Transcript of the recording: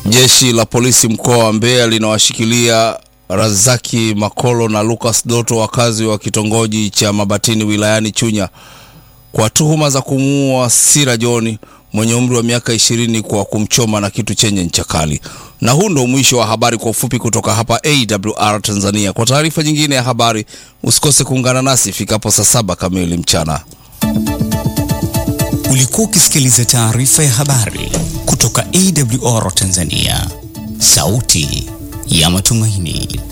Jeshi la polisi mkoa wa Mbeya linawashikilia Razaki Makolo na Lucas Doto, wakazi wa kitongoji cha Mabatini wilayani Chunya kwa tuhuma za kumuua Sira John mwenye umri wa miaka ishirini kwa kumchoma na kitu chenye ncha kali. Na huu ndo mwisho wa habari kwa ufupi kutoka hapa AWR Tanzania. Kwa taarifa nyingine ya habari usikose kuungana nasi ifikapo saa saba kamili mchana. Ulikuwa ukisikiliza taarifa ya habari kutoka AWR Tanzania, sauti ya matumaini.